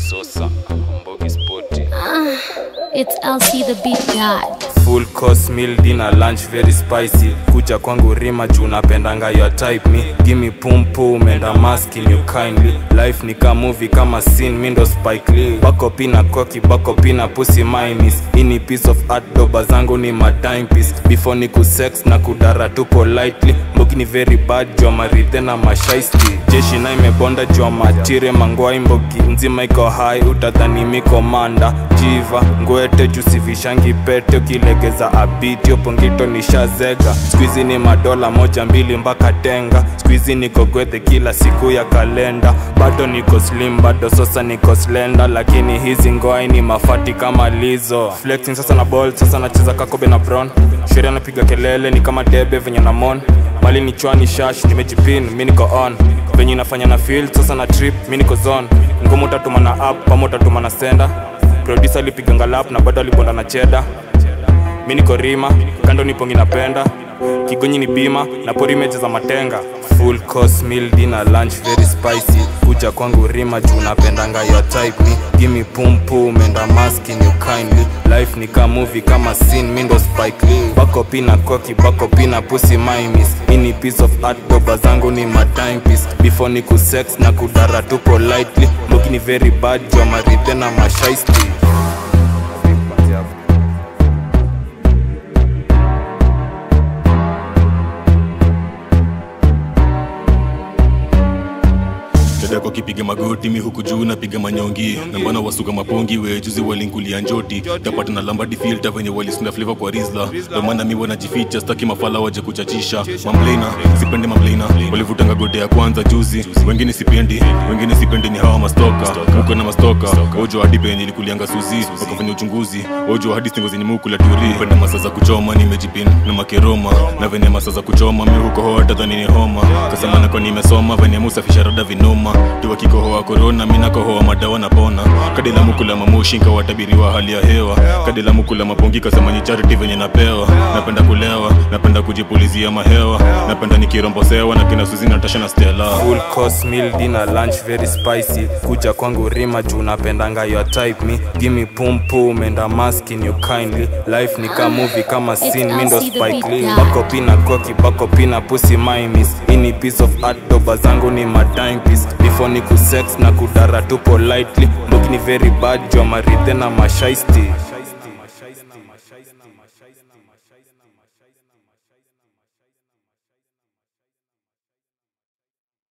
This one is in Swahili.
Sosa, Mbogi Sporty. It's LC the beat god. full course meal dinner lunch very spicy kuja kwangu rima juu napendanga your type me gimme pum pum and I'm asking you kindly life ni ka movie kama scene mi ndo spike lee bako pina koki bako pina pussy mimis ini piece of art doba zangu ni my time piece before ni kusex na kudara tu politely mbogi ni very bad jua marithe na mashaisti jeshi na imebonda jua matire mangwai mbogi nzima iko hai utadhani miko manda jiva ngwete jusivishangi pete ukilegeza abiti opongito nishazega skuizi ni madola moja mbili mpaka tenga skuizi niko gwethe kila siku ya kalenda bado niko slim bado sasa niko slenda lakini hizi ngoai ni mafati kama lizo flexing sasa na ball sasa nacheza kakobe na brown sheria napiga kelele ni kama debe venye na mon mali ni chwani shash nimejipin mi niko on venye inafanya na field sasa na trip mi niko zone ngumu utatuma na app ama utatuma na senda producer alipiga ngalap na bado alibonda na cheda mi niko rima kando nipongi napenda kigonyi ni bima na pori meja za matenga full course meal dinner lunch very spicy kuja kwangu rima juu napendanga your type me gimme pum pum and I'm asking you kindly life ni ka movie kama scene mi ndo spike lee bako pina koki bako pina pussy mimis ini piece of art doba zangu ni my time piece before ni kusex na kudara tu politely mbogi ni very bad jua marithe na mashaisti dadako kipiga magoti mi huku juu napiga manyongi na mbana wasuka mapongi we juzi walinkulia njoti tapata na lambadi filta venye walisunda fleva kwa rizla ndo maana mi wanajificha staki mafala waje kuchachisha mamlena sipendi mamlena walivutanga gode ya kwanza juzi wengine sipendi wengine sipendi ni hawa mastoka muko na mastoka ojo hadi penye ilikulianga suzi wakafanya uchunguzi ojo hadi stingo zenye mukula turi penda masa za kuchoma nimejipin na makeroma na venye masa za kuchoma mi huko hoa tadhani ni homa kasema nako nimesoma venye musafisha rada vinoma tiwa kikohoa korona mi nakohoa madawa na pona kadi la mukula mamoshi nkawatabiriwa hali ya hewa kadi la mukula mapongi kasema ni charity venye napewa napenda kulewa napenda kujipulizia mahewa napenda nikirombosewa na kina suzi natasha na stela full course meal dinner lunch very spicy kuja kwangu rima juu napendanga your type me gimme pum pum and I'm asking you kindly life ni ka movie kama scene mi ndo LC the spike lee beat bako pina koki bako pina pussy mimis ini piece of art doba zangu ni my time piece before ni kusex na kudara tu politely mbogi ni very bad jua marithe na mashaisti